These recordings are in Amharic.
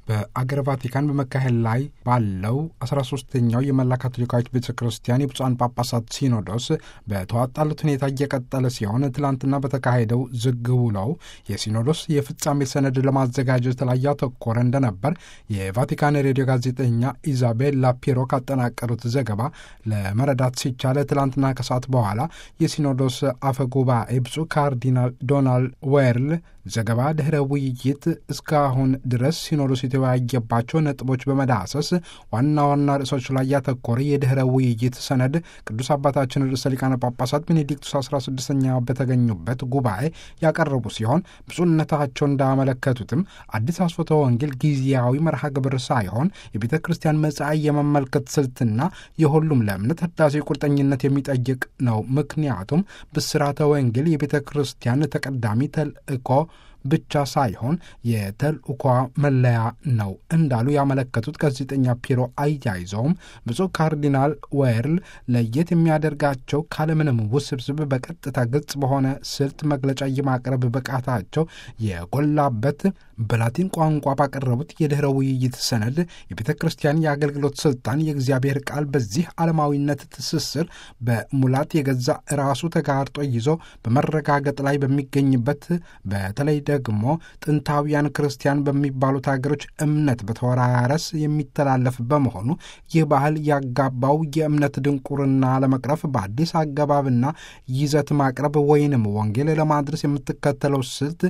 በአገር ቫቲካን በመካሄድ ላይ ባለው 13ኛው የመላ ካቶሊካዊት ቤተ ክርስቲያን የብፁዓን ጳጳሳት ሲኖዶስ በተዋጣለት ሁኔታ እየቀጠለ ሲሆን ትላንትና በተካሄደው ዝግ ውለው የሲኖዶስ የፍጻሜ ሰነድ ለማዘጋጀት ላይ ያተኮረ እንደነበር የቫቲካን ሬዲዮ ጋዜጠኛ ኢዛቤላ ፒሮ ካጠናቀሩት ዘገባ ለመረዳት ሲቻለ ትላንትና ከሰዓት በኋላ የሲኖዶስ አፈ ጉባኤ ብፁዕ ካርዲናል ዶናልድ ዌርል ዘገባ ድኅረ ውይይት እስካሁን ድረስ ሲኖዶስ የተወያየባቸው ነጥቦች በመዳሰስ ዋና ዋና ርዕሶች ላይ ያተኮረ የድኅረ ውይይት ሰነድ ቅዱስ አባታችን ርዕሰ ሊቃነ ጳጳሳት ቤኔዲክቱስ 16ኛ በተገኙበት ጉባኤ ያቀረቡ ሲሆን ብፁዕነታቸው እንዳመለከቱትም አዲስ አስፎተ ወንጌል ጊዜያዊ መርሃ ግብር ሳይሆን የቤተ ክርስቲያን መጻኢ የመመልከት ስልትና የሁሉም ለእምነት ህዳሴ ቁርጠኝነት የሚጠይቅ ነው። ምክንያቱም ብስራተ ወንጌል የቤተ ክርስቲያን ተቀዳሚ ተልእኮ ብቻ ሳይሆን የተልእኳ መለያ ነው እንዳሉ ያመለከቱት ጋዜጠኛ ፒሮ አያይዘውም ብፁዕ ካርዲናል ዌርል ለየት የሚያደርጋቸው ካለምንም ውስብስብ በቀጥታ ግልጽ በሆነ ስልት መግለጫ የማቅረብ ብቃታቸው የጎላበት በላቲን ቋንቋ ባቀረቡት የድኅረ ውይይት ሰነድ የቤተ ክርስቲያን የአገልግሎት ስልጣን የእግዚአብሔር ቃል በዚህ ዓለማዊነት ትስስር በሙላት የገዛ ራሱ ተጋርጦ ይዞ በመረጋገጥ ላይ በሚገኝበት በተለይ ደግሞ ጥንታውያን ክርስቲያን በሚባሉት ሀገሮች እምነት በተወራረስ የሚተላለፍ በመሆኑ ይህ ባህል ያጋባው የእምነት ድንቁርና ለመቅረፍ በአዲስ አገባብና ይዘት ማቅረብ ወይንም ወንጌል ለማድረስ የምትከተለው ስልት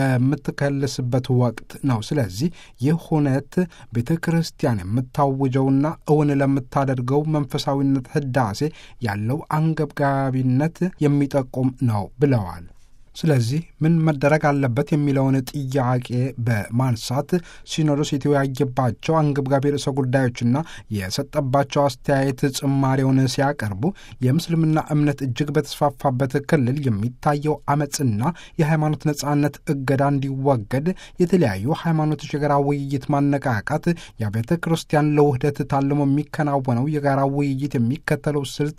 የምትከልስበት ወቅት ነው። ስለዚህ ይህ ሁነት ቤተ ክርስቲያን የምታውጀውና እውን ለምታደርገው መንፈሳዊነት ህዳሴ ያለው አንገብጋቢነት የሚጠቁም ነው ብለዋል። ስለዚህ ምን መደረግ አለበት የሚለውን ጥያቄ በማንሳት ሲኖዶስ የተወያየባቸው አንገብጋቢ ርዕሰ ጉዳዮችና የሰጠባቸው አስተያየት ጭማሪውን ሲያቀርቡ የምስልምና እምነት እጅግ በተስፋፋበት ክልል የሚታየው አመፅና የሃይማኖት ነጻነት እገዳ እንዲወገድ የተለያዩ ሃይማኖቶች የጋራ ውይይት ማነቃቃት፣ የቤተ ክርስቲያን ለውህደት ታልሞ የሚከናወነው የጋራ ውይይት የሚከተለው ስልት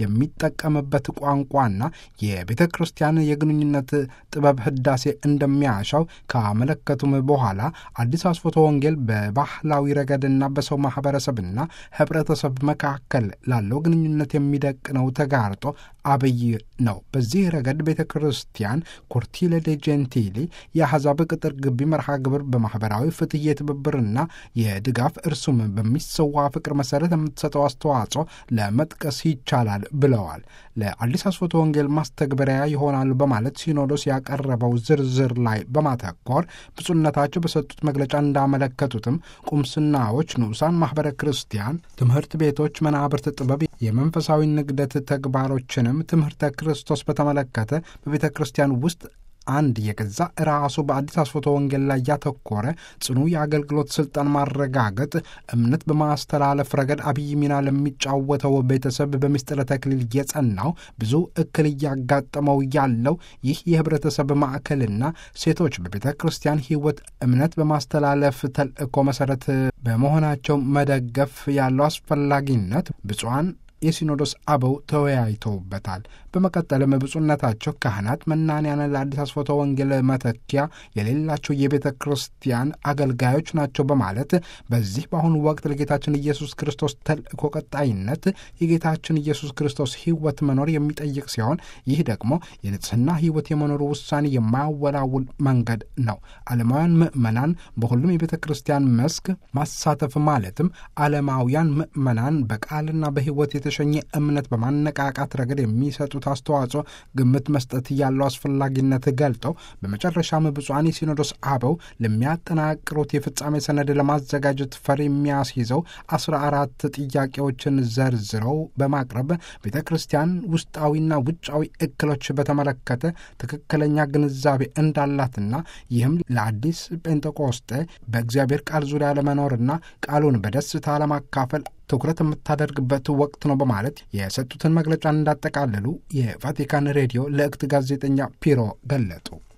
የሚጠቀምበት ቋንቋና የቤተ ክርስቲያን የግንኙነት ጥበብ ህዳሴ እንደሚያሻው ካመለከቱም በኋላ አዲስ አስፎተ ወንጌል በባህላዊ ረገድና በሰው ማህበረሰብና ህብረተሰብ መካከል ላለው ግንኙነት የሚደቅነው ተጋርጦ አብይ ነው። በዚህ ረገድ ቤተ ክርስቲያን ኮርቲለ ደ ጀንቲሊ የአሕዛብ ቅጥር ግቢ መርሃ ግብር በማህበራዊ ፍትህ የትብብርና የድጋፍ እርሱም በሚሰዋ ፍቅር መሰረት የምትሰጠው አስተዋጽኦ ለመጥቀስ ይቻላል ብለዋል። ለአዲስ አስፎተ ወንጌል ማስተግበሪያ ይሆናሉ በማለት ሲኖዶስ ያቀረበው ዝርዝር ላይ በማተኮር ብፁዕነታቸው በሰጡት መግለጫ እንዳመለከቱትም ቁምስናዎች፣ ንዑሳን ማኅበረ ክርስቲያን፣ ትምህርት ቤቶች፣ መናብርት ጥበብ፣ የመንፈሳዊ ንግደት ተግባሮችንም ትምህርተ ክርስቶስ በተመለከተ በቤተ ክርስቲያን ውስጥ አንድ የገዛ ራሱ በአዲስ አስፎተ ወንጌል ላይ ያተኮረ ጽኑ የአገልግሎት ስልጣን ማረጋገጥ እምነት በማስተላለፍ ረገድ አብይ ሚና ለሚጫወተው ቤተሰብ በምስጢረ ተክሊል የጸናው ብዙ እክል እያጋጠመው ያለው ይህ የህብረተሰብ ማዕከልና ሴቶች በቤተ ክርስቲያን ሕይወት እምነት በማስተላለፍ ተልእኮ መሰረት በመሆናቸው መደገፍ ያለው አስፈላጊነት ብፁዓን የሲኖዶስ አበው ተወያይተውበታል። በመቀጠልም ብፁዕነታቸው ካህናት መናንያን ለአዲስ አስፎተ ወንጌል መተኪያ የሌላቸው የቤተ ክርስቲያን አገልጋዮች ናቸው በማለት በዚህ በአሁኑ ወቅት ለጌታችን ኢየሱስ ክርስቶስ ተልእኮ ቀጣይነት የጌታችን ኢየሱስ ክርስቶስ ሕይወት መኖር የሚጠይቅ ሲሆን ይህ ደግሞ የንጽሕና ሕይወት የመኖሩ ውሳኔ የማያወላውል መንገድ ነው። ዓለማውያን ምዕመናን በሁሉም የቤተ ክርስቲያን መስክ ማሳተፍ ማለትም ዓለማውያን ምዕመናን በቃልና በሕይወት የተሸኘ እምነት በማነቃቃት ረገድ የሚሰጡት አስተዋጽኦ ግምት መስጠት ያለው አስፈላጊነት ገልጠው በመጨረሻም ብፁዓን የሲኖዶስ አበው ለሚያጠናቅሩት የፍጻሜ ሰነድ ለማዘጋጀት ፈር የሚያስይዘው አስራ አራት ጥያቄዎችን ዘርዝረው በማቅረብ ቤተ ክርስቲያን ውስጣዊና ውጫዊ እክሎች በተመለከተ ትክክለኛ ግንዛቤ እንዳላትና ይህም ለአዲስ ጴንጤቆስጤ በእግዚአብሔር ቃል ዙሪያ ለመኖርና ቃሉን በደስታ ለማካፈል ትኩረት የምታደርግበት ወቅት ነው በማለት የሰጡትን መግለጫ እንዳጠቃለሉ የቫቲካን ሬዲዮ ለእክት ጋዜጠኛ ፒሮ ገለጡ።